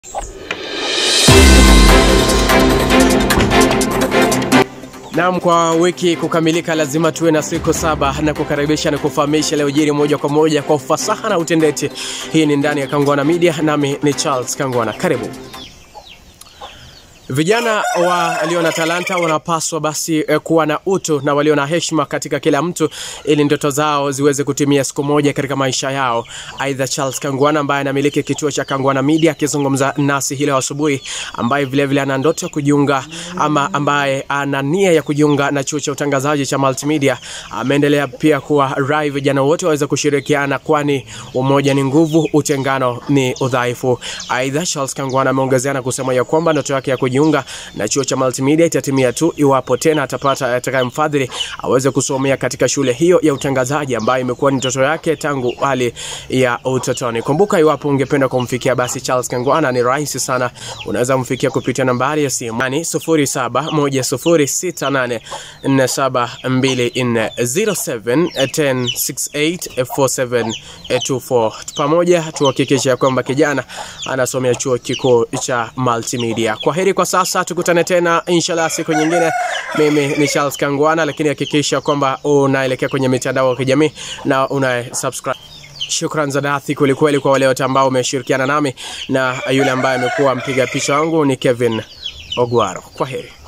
Naam, kwa wiki kukamilika lazima tuwe na siku saba na kukaribisha na kufahamisha leo jiri moja kwa moja kwa ufasaha na utendeti. Hii ni ndani ya Kangwana Media, nami ni Charles Kangwana. Karibu. Vijana walio na talanta wanapaswa basi eh, kuwa na utu na walio na heshima katika kila mtu ili ndoto zao ziweze kutimia siku moja katika maisha yao. Aidha, Charles Kangwana ambaye anamiliki kituo cha Kangwana Media akizungumza nasi hii leo asubuhi, ambaye vilevile ana ndoto ya kujiunga ama ambaye ana nia ya kujiunga na chuo cha utangazaji cha Multimedia, ameendelea pia kuwa rai vijana wote waweze kushirikiana, kwani umoja ni nguvu, utengano ni udhaifu. Aidha, Charles Kangwana ameongezea na kusema ya kwamba ndoto yake ya kujiunga na chuo cha Multimedia itatimia tu iwapo tena atapata atakayemfadhili aweze kusomea katika shule hiyo ya utangazaji ambayo imekuwa ni ndoto yake tangu hali ya utotoni. Kumbuka, iwapo ungependa kumfikia basi Charles Kangwana ni rahisi sana, unaweza kumfikia kupitia nambari ya simu yani 0710684724 pamoja tuhakikisha kwamba kijana anasomea chuo kikuu cha Multimedia. Kwa heri kwa sasa, tukutane tena inshallah siku nyingine. Mimi ni Charles Kangwana, lakini hakikisha kwamba unaelekea kwenye mitandao ya kijamii na una subscribe. Shukran za dhati kwelikweli kwa wale wote ambao umeshirikiana nami, na yule ambaye amekuwa mpiga picha wangu ni Kevin Ogwaro. Kwa heri.